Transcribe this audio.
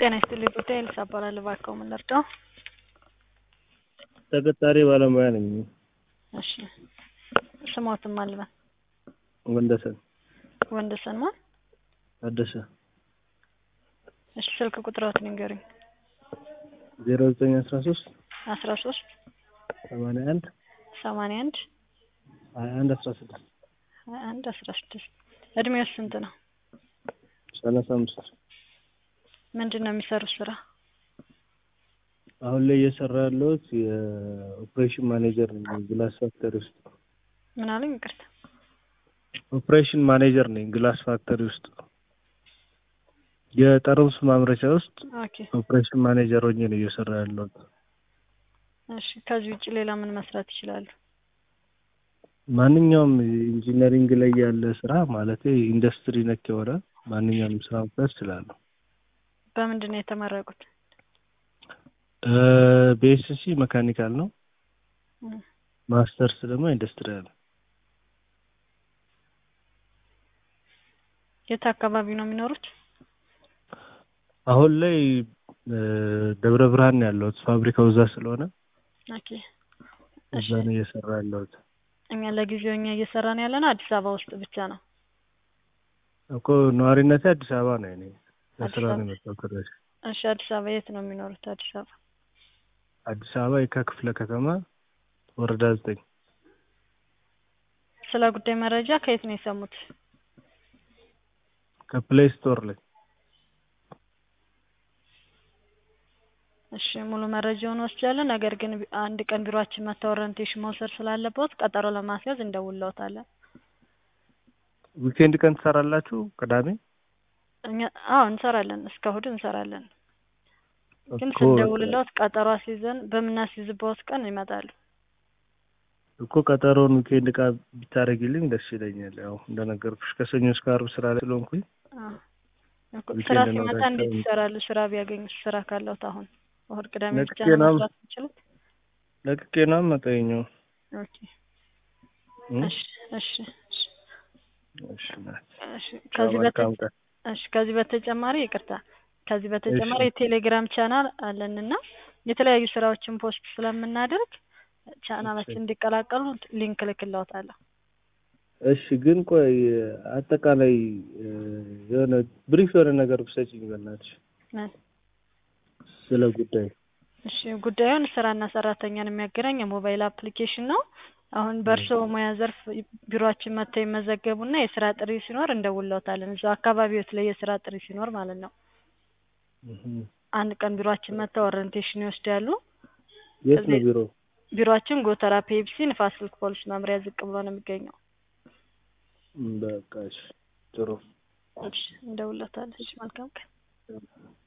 ጤና ይስጥልኝ ጉዳይ ኤልሳ እባላለሁ። እባክዎ ምን ልርዳው? ተቀጣሪ ባለሙያ ነኝ። እሺ ስሞትም አልበን ወንደሰን ወንደሰን ማን? ታደሰ እሺ ስልክ ቁጥሮትን ንገሩኝ። ዜሮ ዘጠኝ አስራ ሶስት አስራ ሶስት ሰማንያ አንድ ሰማንያ አንድ ሀያ አንድ አስራ ስድስት ሀያ አንድ አስራ ስድስት እድሜው ስንት ነው? ሰላሳ አምስት ምንድን ነው የሚሰሩት ስራ? አሁን ላይ እየሰራ ያለሁት የኦፕሬሽን ማኔጀር ነኝ ግላስ ፋክተሪ ውስጥ። ምን አሉኝ? ይቅርታ ኦፕሬሽን ማኔጀር ነኝ ግላስ ፋክተሪ ውስጥ የጠርሙስ ማምረቻ ውስጥ ኦኬ ኦፕሬሽን ማኔጀር ሆኜ ነው እየሰራ ያለሁት። እሺ ከዚህ ውጭ ሌላ ምን መስራት ይችላሉ? ማንኛውም ኢንጂነሪንግ ላይ ያለ ስራ ማለት ኢንዱስትሪ ነክ የሆነ ማንኛውም ስራ መስራት እችላለሁ። በምንድን ነው የተመረቁት? ቤኤስሲ መካኒካል ነው። እም፣ ማስተርስ ደግሞ ኢንዱስትሪያል። የት አካባቢ ነው የሚኖሩት? አሁን ላይ ደብረ ብርሃን ነው ያለሁት። ፋብሪካው እዛ ስለሆነ ኦኬ እዛ ነው እየሰራ ያለሁት እኛ ለጊዜው እኛ እየሰራን ያለ ነው አዲስ አበባ ውስጥ ብቻ ነው። እኮ ነዋሪነቴ አዲስ አበባ ነው። እኔ ለስራ አዲስ ነው የመጣሁት ወደዚህ። እሺ አዲስ አበባ የት ነው የሚኖሩት? አዲስ አበባ አዲስ አበባ የካ ክፍለ ከተማ ወረዳ ዘጠኝ ስለ ጉዳይ መረጃ ከየት ነው የሰሙት? ከፕሌይ ስቶር ላይ እሺ ሙሉ መረጃውን ወስጃለሁ። ነገር ግን ቢ- አንድ ቀን ቢሮአችን መጥተው ኦሪንቴሽን መውሰድ ስላለበት ቀጠሮ ለማስያዝ እንደውልዎታለን። ዊኬንድ ቀን ትሰራላችሁ? ቅዳሜ እኛ አዎ እንሰራለን፣ እስከ እሑድ እንሰራለን። ግን እኮ ስንደውልልዎት ቀጠሮ አስይዘን በምናስይዝበት ቀን ይመጣሉ። እኮ ቀጠሮውን ዊኬንድ ቃ ብታደርጊልኝ ደስ ይለኛል። ያው እንደነገርኩሽ ከሰኞ እስከ ዓርብ ስራ ላይ ስለሆንኩኝ አዎ እኮ ዊኬንድ ስራ ነው ሲመጣ በቃ እንዴት የሚ- ይሰራሉ? ስራ ቢያገኙ ስራ ካለዎት አሁን እሑድ ቅዳሜ ብቻ ለቅቄ ነው ነው መስራት የሚችሉት? ለቅቄ ነው የምመጣው። ኦኬ እም? እሺ እሺ እሺ እሺ ናት። እሺ ከዚህ በተ መልካም ቀን። እሺ ከዚህ በተጨማሪ ይቅርታ ከዚህ በተጨማሪ የቴሌግራም ቻናል አለንና የተለያዩ ስራዎችን ፖስት ስለምናደርግ ቻናላችን እንዲቀላቀሉ ሊንክ እልክልዎታለሁ። እሺ ግን ቆይ አጠቃላይ እ፣ የሆነ ብሪፍ የሆነ ነገር ብትሰጪኝ በእናትሽ ምን? ስለ ጉዳይ እሺ ጉዳዩን ስራና ሰራተኛን የሚያገናኝ የሞባይል አፕሊኬሽን ነው። አሁን በእርስዎ ሙያ ዘርፍ ቢሮአችን መጥተው ይመዘገቡና የስራ ጥሪ ሲኖር እንደውልዎታለን። እዛው አካባቢዎት ላይ የስራ ጥሪ ሲኖር ማለት ነው። እህም። አንድ ቀን ቢሮአችን መጥተው ኦሪንቴሽን ይወስዳሉ። የት ነው እዚህ- ቢሮ? ቢሮአችን ጎተራ ፔፕሲ ንፋስ ስልክ ፖሊስ መምሪያ ዝቅ ብሎ ነው የሚገኘው። እም፣ በቃ እሺ ጥሩ እሺ እንደውልዎታለን። እሺ መልካም ቀን።